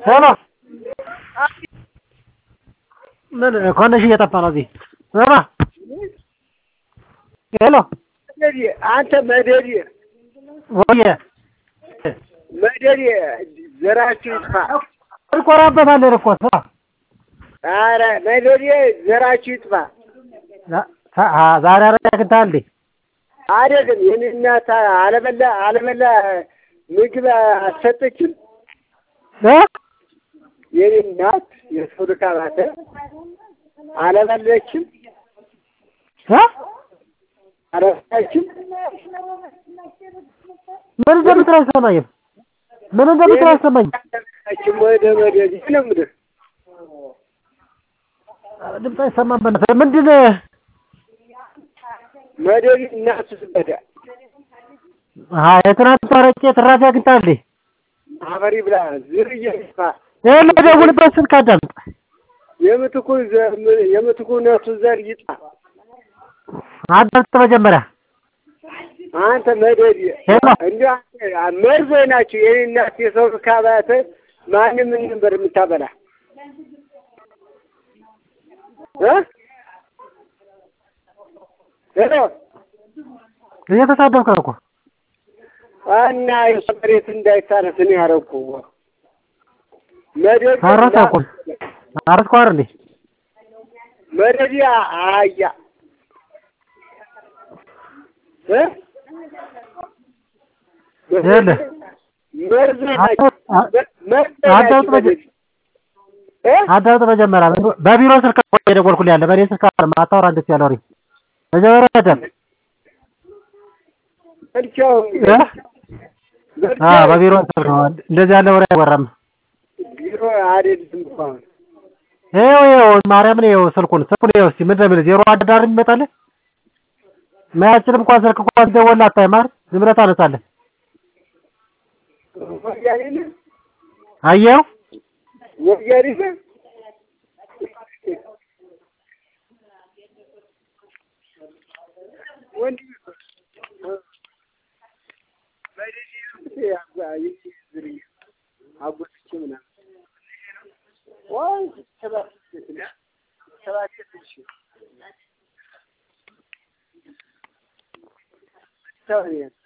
ሄሎ ምን ኮነሽ እየጠፋ ነው እዚህ ሄሎ ሄሎ አንተ መደዴ ወየ መደዴ ዘራችሁ ይጥፋ። እንቆራበታለን እኮ ስራ ኧረ መደዴ ዘራችሁ ይጥፋ። ዛሬ አረጋ ግንታል እንዴ አይደለም የኔ እናት አለበላ አለበላ ምግብ አልሰጠችም። እ የኔ እናት የሰው ልካባተ አለበለችም እ አረሳችም። ምን እንደምትል አይሰማኝም። ምን እንደምትል አይሰማኝም። አለበለችም ወደ መደዴ ነው የምልህ። ድምፅ አይሰማም። በእናትህ ምንድን መደዴ እናቱ ስበዳ አሀ የትናንት አረቄ ትራፊ አግኝታል እንዴ? አፈሪ ብላ ዝርዬ ይጥፋ። ይሄን ለደውልበት ስልክ አዳምጥ። የምትኩ ዘር የምትኩ ነፍሱ ዘር ይጥፋ። አዳምጥ መጀመሪያ አንተ መደዴ ሄሎ እንዲሁ መርዞች ናቸው። የኔ እናት የሰው ካባተ ማንም ምን ነበር የምታበላ እ ሄሎ እየተሳደብክ ነው እኮ እና የሰው መሬት እንዳይታረስ እኔ ያደረኩ መደዴ ታረሰ እኮ አረስኩ አይደል እንዴ? መደዴ አያ እ ይኸውልህ መርዞች ናቸው። መርዞች አዳምጥ ናቸው መጀ- መደዴ እ አዳምጥ መጀመሪያ በቢሮ ስልክ እኮ የደወልኩልህ ያለ በእኔ ስልክ አይደለም። አታውራ እንደዚህ ያለ ወሬ መጀመሪያ አዳምጥ። በልቻው እ? አዎ በቢሮ ስልክ ነው እንደዚህ ያለ ወሬ አይወራም። ቢሮ አይደለም እኮ አሁን ይኸው ይኸው ማርያምን ይኸው ስልኩን ስልኩን ይኸው እስኪ ምንድን ነው የሚልህ ዜሮ አንድ ዳር የሚመጣልህ ማያችንም እንኳን ስልክ እንኳን ሲደወልልህ አታይም አይደል? ዝም ብለህ ታነሳለህ። ወያኔ ነህ አየኸው ወያኔ ነህ ወንድ አጎትቼ ምናምን ወይ ሰባት ሰባት ሺህ ሰው ነው